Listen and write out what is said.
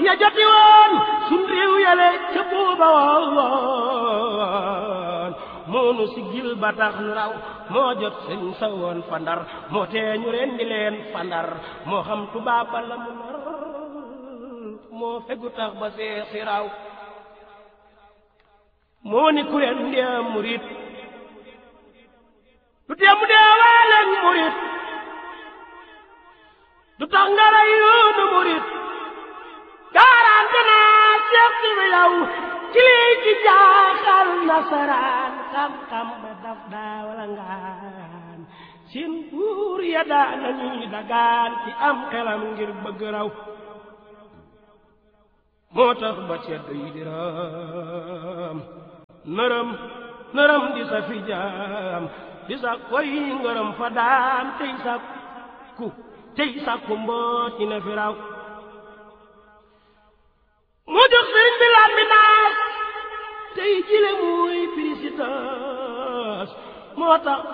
ya joti woon sun réew yale ca booba woon moonu siggil ba tax nu raw moo jot sëñ sa woon fandar moo tee ñu rendi leen fandar moo xam tubaab ba la mu nar moo fegu tax ba seex si raw moo ni ku leen ndee murit du tee mu dee waaleeg murit du tax nga rey yoonu murit garanti naa seex si bi yow ci lii ci jaaxal nasaraan xam-xam ba daf daa wala ngaan seen buur ya daa nañuy dagaan ci am xelam ngir bëgg raw moo tax ba ceddo yi di raam nërëm nërëm di sa fi jaam di sa koy ngërëm fa daam tey sa ku tey sa ku mboot ñi ne fi raw mu jox sëriñ bi laan bi naas tey jile muy pirisitas moo tax